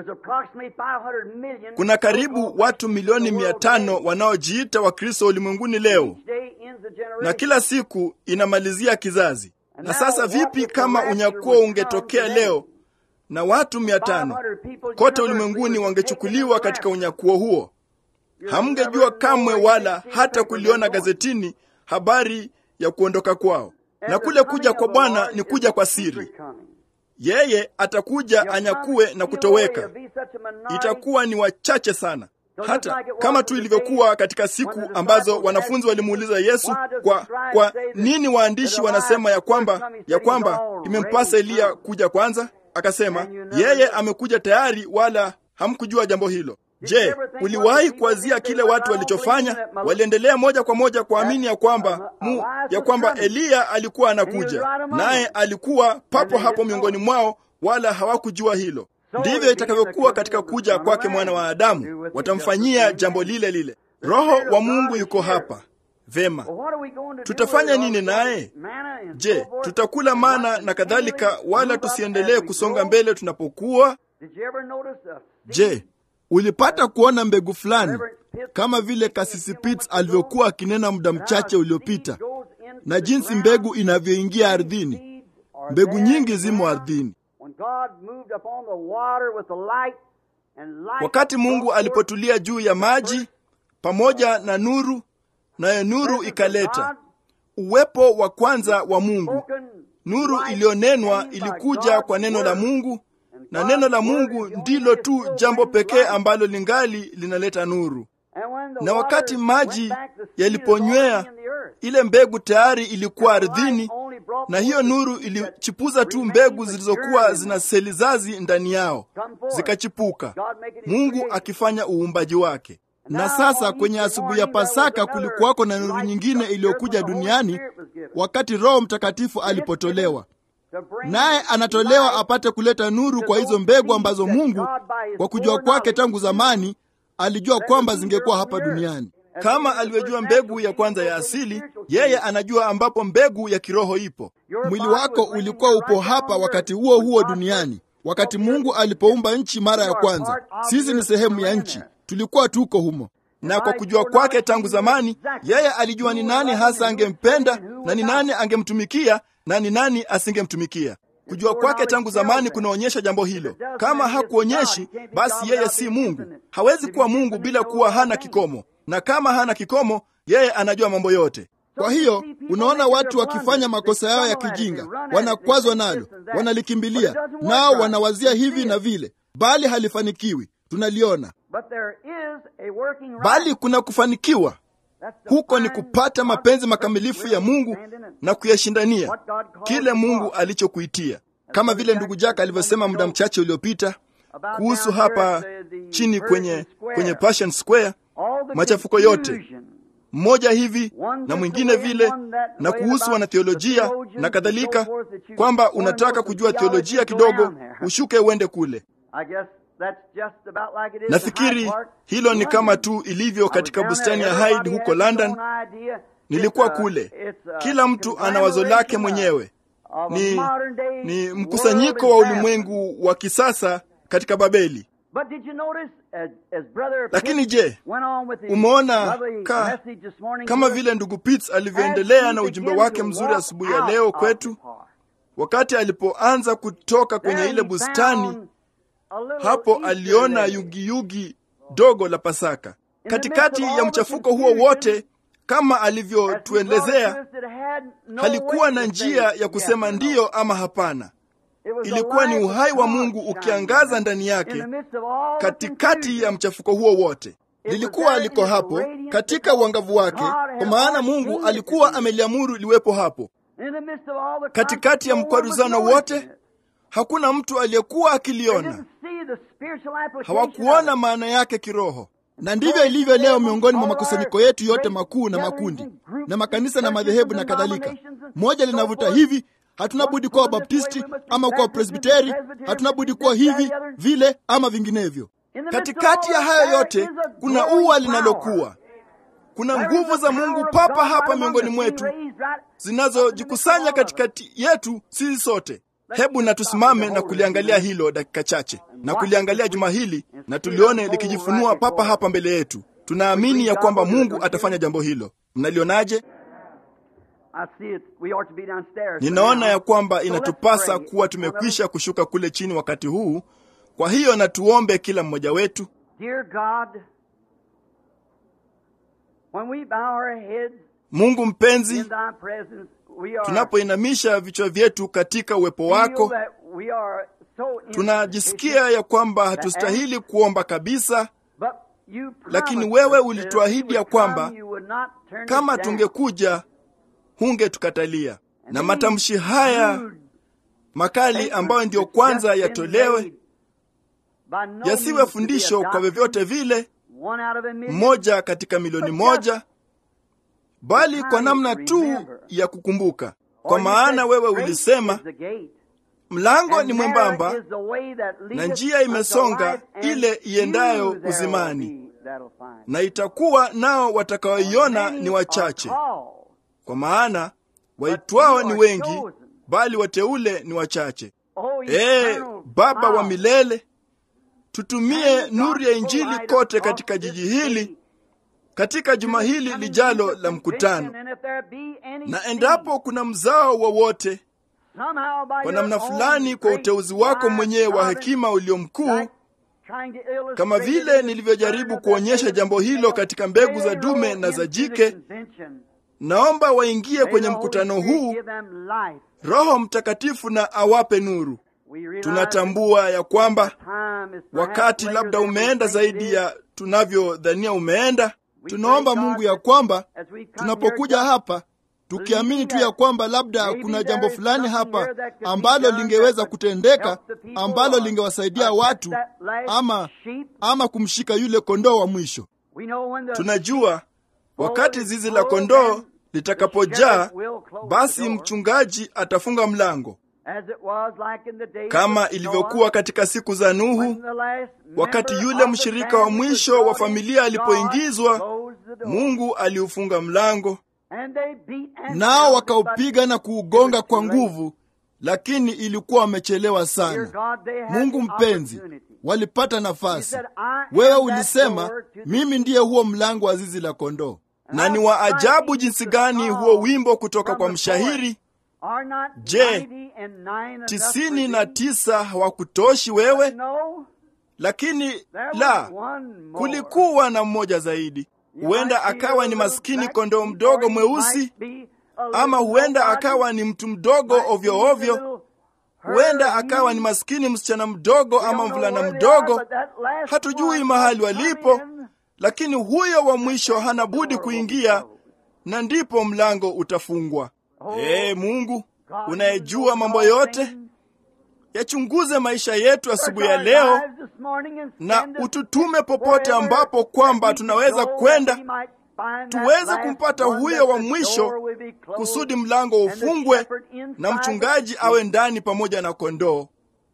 A: Kuna karibu watu milioni mia tano wanaojiita Wakristo ulimwenguni leo, na kila siku inamalizia kizazi. Na sasa vipi kama unyakuo ungetokea leo na watu mia tano kote ulimwenguni wangechukuliwa katika unyakuo huo? Hamngejua kamwe wala hata kuliona gazetini habari ya kuondoka kwao. Na kule kuja kwa Bwana ni kuja kwa siri. Yeye atakuja anyakue na kutoweka, itakuwa ni wachache sana, hata kama tu ilivyokuwa katika siku ambazo wanafunzi walimuuliza Yesu, kwa kwa nini waandishi wanasema ya kwamba ya kwamba imempasa Eliya kuja kwanza? Akasema yeye amekuja tayari, wala hamkujua jambo hilo. Je, uliwahi kuwazia kile watu walichofanya? Waliendelea moja kwa moja kuamini ya kwamba mu, ya kwamba Eliya alikuwa anakuja, naye alikuwa papo hapo miongoni mwao, wala hawakujua hilo. Ndivyo itakavyokuwa katika kuja kwake mwana wa Adamu, watamfanyia jambo lile lile. Roho wa Mungu yuko hapa. Vema, tutafanya nini naye? Je, tutakula mana na kadhalika, wala tusiendelee kusonga mbele tunapokuwa? Je, ulipata kuona mbegu fulani kama vile Kasisi Pitts alivyokuwa akinena muda mchache uliopita, na jinsi mbegu inavyoingia ardhini? Mbegu nyingi zimo ardhini. Wakati Mungu alipotulia juu ya maji pamoja na nuru, nayo nuru ikaleta uwepo wa kwanza wa Mungu. Nuru iliyonenwa ilikuja kwa neno la Mungu, na neno la Mungu ndilo tu jambo pekee ambalo lingali linaleta nuru. Na wakati maji yaliponywea, ile mbegu tayari ilikuwa ardhini, na hiyo nuru ilichipuza tu mbegu zilizokuwa zina seli zazi ndani yao, zikachipuka, Mungu akifanya uumbaji wake. Na sasa kwenye asubuhi ya Pasaka kulikuwako na nuru nyingine iliyokuja duniani wakati Roho Mtakatifu alipotolewa, naye anatolewa apate kuleta nuru kwa hizo mbegu ambazo Mungu kwa kujua kwake tangu zamani alijua kwamba zingekuwa hapa duniani. Kama alivyojua mbegu ya kwanza ya asili, yeye anajua ambapo mbegu ya kiroho ipo.
B: Mwili wako ulikuwa upo hapa wakati huo huo duniani, wakati Mungu alipoumba nchi mara ya kwanza. Sisi ni sehemu ya nchi, tulikuwa tuko humo
A: na kwa kujua kwake tangu zamani, yeye alijua ni nani hasa angempenda na ni nani angemtumikia na ni nani asingemtumikia. Kujua kwake tangu zamani kunaonyesha jambo hilo. Kama hakuonyeshi, basi yeye si Mungu. Hawezi kuwa Mungu bila kuwa hana kikomo, na kama hana kikomo, yeye anajua mambo yote.
B: Kwa hiyo unaona watu wakifanya makosa yao ya kijinga, wanakwazwa nalo, wanalikimbilia, nao wanawazia hivi na vile, bali halifanikiwi. Tunaliona
A: bali kuna kufanikiwa huko ni kupata mapenzi makamilifu ya Mungu na kuyashindania kile Mungu alichokuitia, kama vile ndugu Jaka alivyosema muda mchache uliopita kuhusu hapa chini kwenye, kwenye Passion Square, machafuko yote mmoja hivi na mwingine vile, na kuhusu wanatheolojia na kadhalika, kwamba unataka kujua theolojia kidogo, ushuke uende kule. Nafikiri hilo ni kama tu ilivyo katika bustani ya Hyde huko London. Nilikuwa kule, kila mtu ana wazo lake mwenyewe. Ni, ni mkusanyiko wa ulimwengu wa kisasa katika Babeli. Lakini je, umeona ka, kama vile ndugu Pitts alivyoendelea na ujumbe wake mzuri asubuhi ya leo kwetu, wakati alipoanza kutoka kwenye ile bustani hapo aliona yugiyugi dogo la Pasaka katikati ya mchafuko huo wote. Kama alivyotuelezea, halikuwa na njia ya kusema ndiyo ama hapana. Ilikuwa ni uhai wa Mungu ukiangaza ndani yake katikati ya mchafuko huo wote. Lilikuwa liko hapo katika uangavu wake, kwa maana Mungu alikuwa ameliamuru liwepo hapo katikati ya mkwaruzano wote. Hakuna mtu aliyekuwa akiliona, hawakuona maana yake kiroho.
B: Na ndivyo ilivyo leo miongoni mwa makusanyiko yetu yote makuu na makundi na makanisa na madhehebu na kadhalika. Moja linavuta hivi, hatuna budi kuwa Wabaptisti ama kuwa Presbiteri, hatuna budi kuwa hivi vile ama vinginevyo.
A: Katikati ya hayo yote kuna ua linalokuwa, kuna nguvu za Mungu papa hapa miongoni mwetu zinazojikusanya katikati yetu sisi sote. Hebu na tusimame na kuliangalia hilo dakika chache, na kuliangalia juma hili, na tulione likijifunua papa hapa mbele yetu. Tunaamini ya kwamba Mungu atafanya jambo hilo. Mnalionaje? Ninaona ya kwamba inatupasa kuwa tumekwisha kushuka kule chini wakati huu. Kwa hiyo na tuombe kila mmoja wetu. Mungu mpenzi, tunapoinamisha vichwa vyetu katika uwepo wako, tunajisikia ya kwamba hatustahili kuomba kabisa, lakini wewe ulituahidi ya kwamba kama tungekuja hungetukatalia. Na matamshi haya makali ambayo ndiyo kwanza yatolewe yasiwe fundisho kwa vyovyote vile, mmoja katika milioni moja bali kwa namna tu ya kukumbuka, kwa maana wewe ulisema mlango ni mwembamba na njia imesonga ile iendayo uzimani, na itakuwa nao watakaoiona ni wachache. Kwa maana waitwao ni wengi, bali wateule ni wachache. Ee Baba wa milele, tutumie nuru ya Injili kote katika jiji hili katika juma hili lijalo la mkutano, na endapo kuna mzao wowote kwa namna fulani, kwa uteuzi wako mwenyewe wa hekima ulio mkuu, kama vile nilivyojaribu kuonyesha jambo hilo katika mbegu za dume na za jike, naomba waingie kwenye mkutano huu, Roho Mtakatifu na awape nuru. Tunatambua ya kwamba wakati labda umeenda zaidi ya tunavyodhania umeenda.
B: Tunaomba Mungu ya kwamba tunapokuja hapa tukiamini tu ya kwamba labda kuna jambo fulani hapa ambalo lingeweza kutendeka ambalo lingewasaidia watu ama, ama kumshika yule kondoo wa mwisho.
A: Tunajua wakati zizi la kondoo litakapojaa, basi mchungaji atafunga mlango kama ilivyokuwa katika siku za Nuhu, wakati yule mshirika wa mwisho wa familia alipoingizwa Mungu aliufunga mlango,
B: nao wakaupiga na kuugonga kwa nguvu, lakini ilikuwa wamechelewa sana. Mungu mpenzi, walipata nafasi. Wewe ulisema mimi ndiye huo mlango wa zizi la kondoo.
A: na ni wa ajabu jinsi gani huo wimbo kutoka kwa mshahiri Je, tisini na tisa hawakutoshi wewe? Lakini la, kulikuwa na mmoja zaidi. Huenda akawa ni maskini kondoo mdogo mweusi, ama huenda akawa ni mtu mdogo ovyo ovyo, huenda akawa ni maskini msichana mdogo ama mvulana mdogo. Hatujui mahali walipo, lakini huyo wa mwisho hana budi kuingia, na ndipo mlango utafungwa. Ee Mungu unayejua mambo yote, yachunguze maisha yetu asubuhi ya leo na ututume popote ambapo kwamba tunaweza kwenda tuweze kumpata huyo wa mwisho, kusudi mlango ufungwe na mchungaji awe ndani pamoja na kondoo.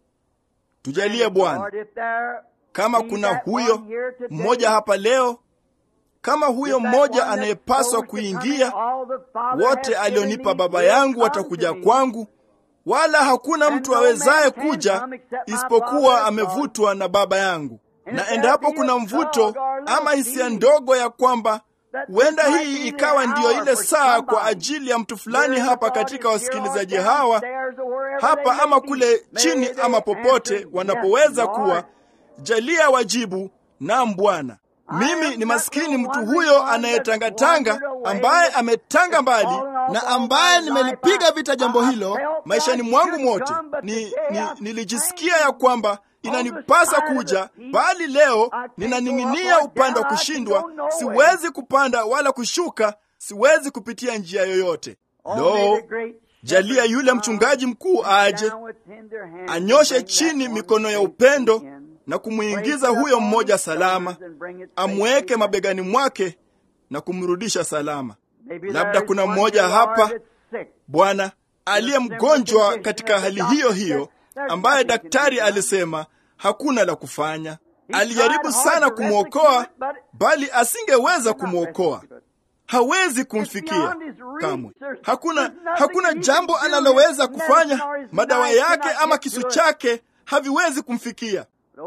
A: Tujalie Bwana, kama kuna huyo mmoja hapa leo, kama huyo mmoja anayepaswa kuingia, wote alionipa Baba yangu watakuja kwangu, wala hakuna mtu awezaye kuja isipokuwa amevutwa na Baba yangu. Na endapo kuna mvuto ama hisia ndogo ya kwamba huenda hii ikawa ndiyo ile saa kwa ajili ya mtu fulani hapa katika wasikilizaji hawa hapa ama kule chini ama popote wanapoweza kuwa, jalia wajibu, naam Bwana. Mimi ni maskini mtu huyo anayetangatanga, ambaye ametanga mbali
B: na ambaye nimelipiga vita jambo hilo
A: maishani mwangu mwote. Ni, ni, nilijisikia ya kwamba inanipasa kuja, bali leo ninaning'inia upande wa kushindwa. Siwezi kupanda wala kushuka, siwezi kupitia njia yoyote. Lo, jalia yule mchungaji mkuu aje anyoshe chini mikono ya upendo na kumwingiza huyo mmoja salama, amweke mabegani mwake na kumrudisha salama. Labda kuna mmoja hapa Bwana aliye mgonjwa katika hali hiyo hiyo, ambaye daktari alisema hakuna la kufanya. Alijaribu sana kumwokoa, bali asingeweza kumwokoa. Hawezi kumfikia kamwe. Hakuna, hakuna jambo analoweza kufanya. Madawa yake ama kisu chake haviwezi kumfikia.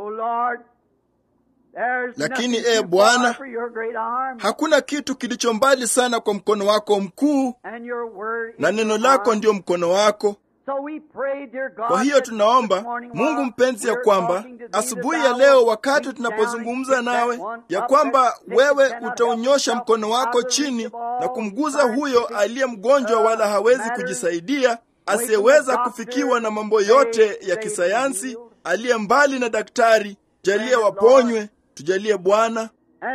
A: Lakini ee Bwana, hakuna kitu kilicho mbali sana kwa mkono wako mkuu, na neno lako ndiyo mkono wako. Kwa hiyo tunaomba Mungu mpenzi, ya kwamba asubuhi ya leo, wakati tunapozungumza nawe, ya kwamba wewe utaunyosha mkono wako chini na kumguza huyo aliye mgonjwa, wala hawezi kujisaidia, asiyeweza kufikiwa na mambo yote ya kisayansi, aliye mbali na daktari. Jalie waponywe, tujalie Bwana.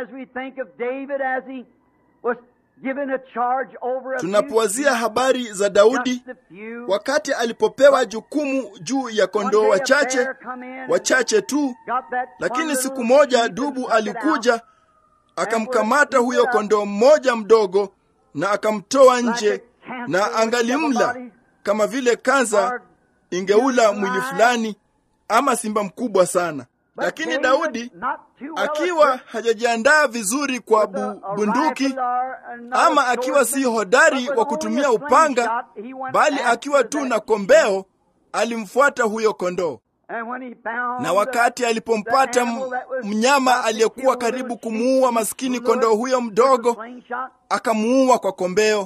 A: Tunapowazia habari za Daudi wakati alipopewa jukumu juu ya kondoo wachache wachache tu, lakini siku moja dubu alikuja akamkamata huyo kondoo mmoja mdogo na akamtoa nje, na angalimla kama vile kanza ingeula mwili fulani ama simba mkubwa sana. Lakini Daudi akiwa hajajiandaa vizuri kwa bu, bunduki ama akiwa si hodari wa kutumia upanga, bali akiwa tu na kombeo, alimfuata huyo kondoo. Na wakati alipompata mnyama aliyekuwa karibu kumuua maskini kondoo huyo mdogo, akamuua kwa kombeo,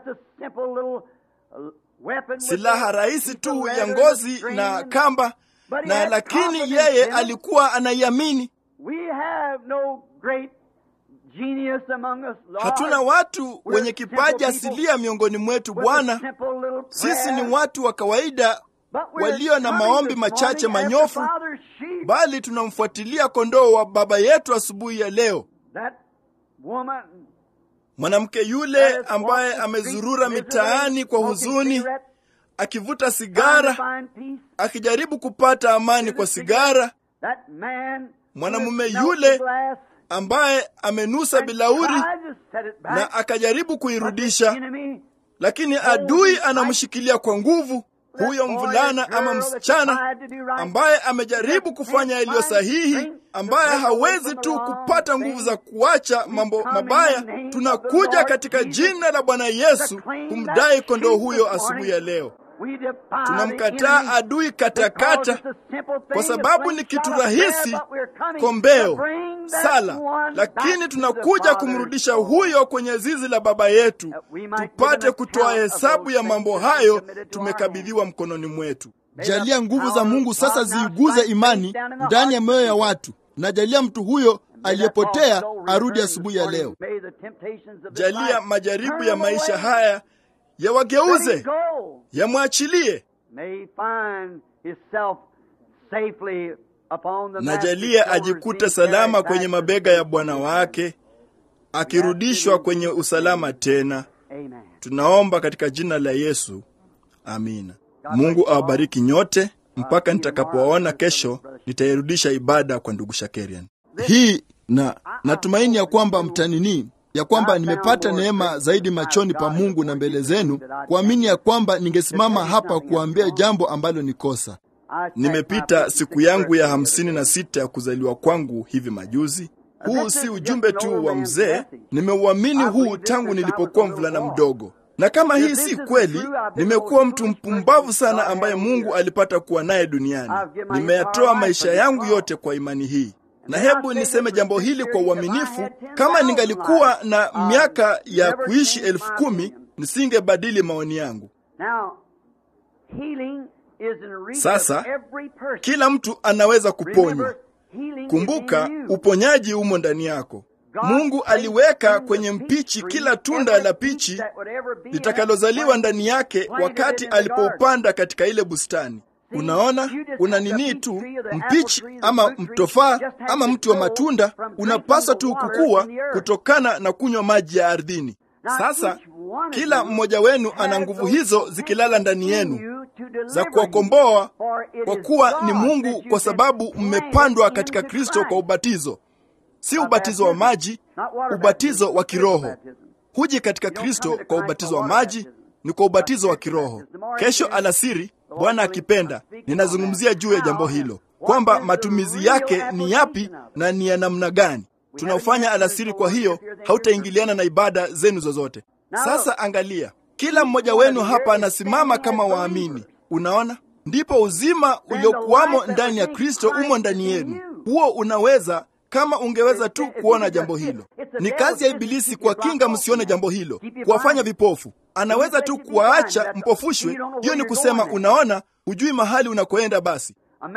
A: silaha rahisi tu ya ngozi na kamba na lakini yeye alikuwa anaiamini. Hatuna watu wenye kipaji asilia miongoni mwetu Bwana. Sisi ni watu wa kawaida walio na maombi machache manyofu, bali tunamfuatilia kondoo wa baba yetu asubuhi ya leo. Mwanamke yule ambaye amezurura mitaani kwa huzuni akivuta sigara akijaribu kupata amani kwa sigara. Mwanamume yule ambaye amenusa bilauri na akajaribu kuirudisha, lakini adui anamshikilia kwa nguvu. huyo mvulana ama msichana ambaye amejaribu kufanya yaliyo sahihi, ambaye hawezi tu kupata nguvu za kuacha mambo mabaya, tunakuja katika jina la Bwana Yesu kumdai kondoo huyo asubuhi ya leo. Tunamkataa adui katakata, kwa sababu ni kitu rahisi, kombeo, sala, lakini tunakuja kumrudisha huyo kwenye zizi la Baba yetu, tupate kutoa hesabu ya mambo hayo tumekabidhiwa mkononi mwetu.
B: Jalia nguvu za Mungu sasa ziiguze imani ndani ya mioyo ya watu, na jalia mtu huyo aliyepotea arudi asubuhi ya leo.
A: Jalia majaribu ya maisha haya yawageuze, yamwachilie. Na jalia ajikute salama kwenye mabega ya Bwana wake, akirudishwa kwenye usalama tena. Tunaomba katika jina la Yesu, amina. Mungu awabariki nyote. Mpaka nitakapowaona kesho, nitairudisha ibada kwa ndugu Shakerian.
B: Hii na natumaini ya kwamba mtanini ya kwamba nimepata neema zaidi machoni pa Mungu na mbele zenu, kuamini ya kwamba ningesimama hapa kuambia jambo ambalo ni kosa.
A: Nimepita siku yangu ya hamsini na sita ya kuzaliwa kwangu hivi majuzi. Huu si ujumbe tu wa mzee, nimeuamini huu tangu nilipokuwa mvulana mdogo, na kama hii si kweli, nimekuwa mtu mpumbavu sana ambaye Mungu alipata kuwa naye duniani. Nimeyatoa maisha yangu yote kwa imani hii na hebu niseme jambo hili kwa uaminifu. Kama ningalikuwa na miaka ya kuishi elfu kumi nisingebadili maoni yangu. Sasa kila mtu anaweza kuponywa. Kumbuka, uponyaji umo ndani yako. Mungu aliweka kwenye mpichi kila tunda la pichi litakalozaliwa ndani yake wakati alipoupanda katika ile bustani. Unaona, una nini tu mpichi ama mtofaa ama mti wa matunda unapaswa tu kukua kutokana na kunywa maji ya ardhini. Sasa kila mmoja wenu ana nguvu hizo zikilala ndani yenu za kuwakomboa, kwa kuwa ni Mungu, kwa sababu mmepandwa katika Kristo kwa ubatizo, si ubatizo wa maji, ubatizo wa kiroho. Huji katika Kristo kwa ubatizo wa maji, ni kwa ubatizo wa kiroho. Kesho alasiri Bwana akipenda, ninazungumzia juu ya jambo hilo, kwamba matumizi yake ni yapi na ni ya namna gani tunaofanya alasiri. Kwa hiyo hautaingiliana na ibada zenu zozote. Sasa angalia, kila mmoja wenu hapa anasimama kama waamini. Unaona, ndipo uzima uliokuwamo ndani ya Kristo umo ndani yenu. Huo unaweza kama ungeweza tu kuona jambo hilo. Ni kazi ya Ibilisi kuwakinga msione jambo hilo, kuwafanya vipofu. Anaweza tu kuwaacha mpofushwe. Hiyo ni kusema, unaona, hujui mahali unakoenda. Basi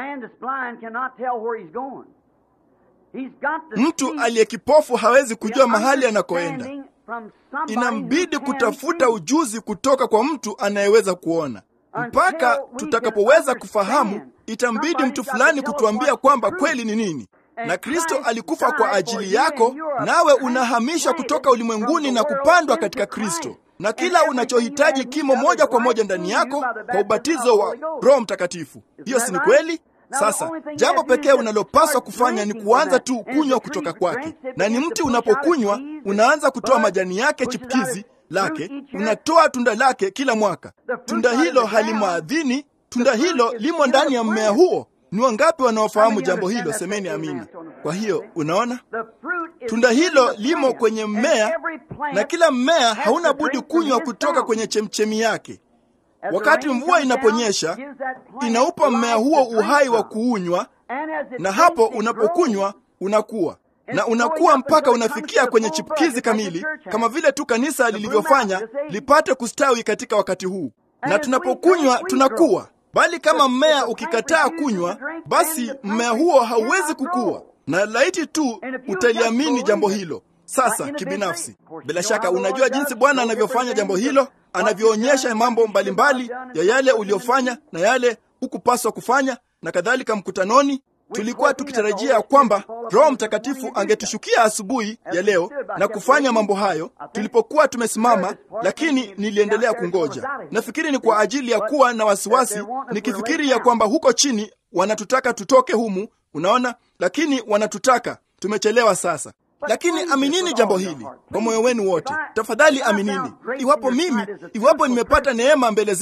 A: mtu aliye kipofu hawezi kujua mahali anakoenda. Inambidi kutafuta ujuzi kutoka kwa mtu anayeweza kuona. Mpaka tutakapoweza kufahamu, itambidi mtu fulani kutuambia kwamba kweli ni nini na Kristo alikufa kwa ajili yako, nawe unahamishwa kutoka ulimwenguni na kupandwa katika Kristo, na kila unachohitaji kimo moja kwa moja ndani yako kwa ubatizo wa Roho Mtakatifu. Hiyo si ni kweli? Sasa jambo pekee unalopaswa kufanya ni kuanza tu kunywa kutoka kwake, na ni mti unapokunywa unaanza kutoa majani yake chipukizi lake, unatoa tunda lake kila mwaka. Tunda hilo halimo ardhini, tunda hilo limo ndani ya mmea huo. Ni wangapi wanaofahamu jambo hilo? Semeni amina. Kwa hiyo unaona, tunda hilo limo kwenye mmea, na kila mmea hauna budi kunywa kutoka kwenye chemchemi yake. Wakati mvua inaponyesha, inaupa mmea huo uhai wa kuunywa, na hapo unapokunywa unakuwa na unakuwa mpaka unafikia kwenye chipukizi kamili, kama vile tu kanisa lilivyofanya lipate kustawi katika wakati huu. Na tunapokunywa tunakuwa bali kama mmea ukikataa kunywa, basi mmea huo hauwezi kukua. Na laiti tu utaliamini jambo hilo. Sasa kibinafsi, bila shaka unajua jinsi Bwana anavyofanya jambo hilo, anavyoonyesha mambo mbalimbali ya yale uliyofanya na yale hukupaswa kufanya na kadhalika. Mkutanoni tulikuwa tukitarajia kwamba Roho Mtakatifu angetushukia asubuhi ya leo na kufanya mambo hayo tulipokuwa tumesimama, lakini niliendelea kungoja. Nafikiri ni kwa ajili ya kuwa na wasiwasi, nikifikiri ya kwamba huko chini wanatutaka tutoke humu, unaona, lakini wanatutaka tumechelewa sasa. Lakini aminini jambo hili kwa moyo wenu wote, tafadhali aminini. Iwapo mimi, iwapo nimepata neema mbele zenu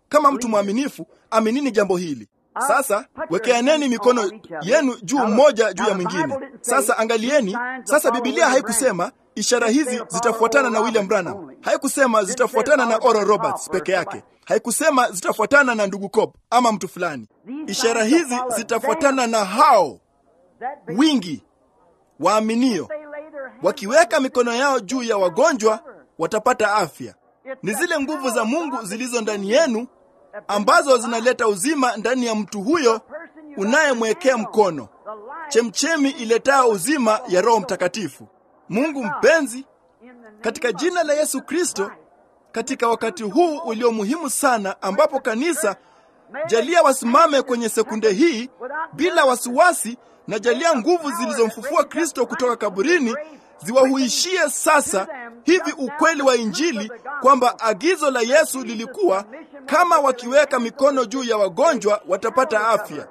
A: Kama mtu mwaminifu, aminini jambo hili. Sasa wekeaneni mikono yenu juu mmoja juu ya mwingine. Sasa angalieni, sasa Biblia haikusema ishara hizi zitafuatana na William Branham, haikusema zitafuatana na Oral Roberts peke yake, haikusema zitafuatana na ndugu Cobb ama mtu fulani. Ishara hizi zitafuatana na hao wingi waaminio, wakiweka mikono yao juu ya wagonjwa watapata afya. Ni zile nguvu za Mungu zilizo ndani yenu ambazo zinaleta uzima ndani ya mtu huyo unayemwekea mkono, chemchemi iletayo uzima ya Roho Mtakatifu. Mungu mpenzi, katika jina la Yesu Kristo, katika wakati huu ulio muhimu sana, ambapo kanisa jalia wasimame kwenye sekunde hii bila wasiwasi, na jalia nguvu zilizomfufua Kristo kutoka kaburini ziwahuishie sasa hivi ukweli wa Injili kwamba agizo la Yesu lilikuwa kama wakiweka mikono juu ya wagonjwa watapata afya.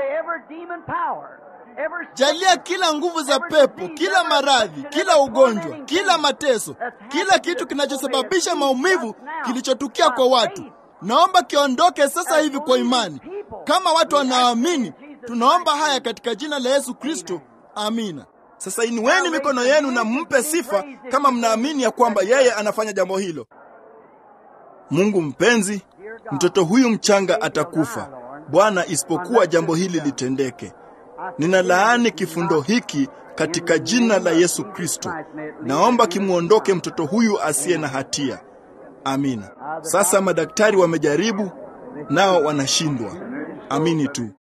B: Jalia kila nguvu za pepo, kila maradhi, kila ugonjwa, kila mateso, kila kitu kinachosababisha maumivu kilichotukia kwa watu, naomba kiondoke sasa hivi kwa imani. Kama watu wanaamini, tunaomba haya katika jina la Yesu Kristo, amina.
A: Sasa inueni mikono yenu na mpe sifa kama mnaamini ya kwamba yeye anafanya jambo hilo. Mungu mpenzi, mtoto huyu mchanga atakufa Bwana, isipokuwa jambo hili litendeke. Ninalaani kifundo hiki katika jina la Yesu Kristo. Naomba kimwondoke mtoto huyu asiye na hatia. Amina. Sasa madaktari wamejaribu, nao wanashindwa. Amini tu.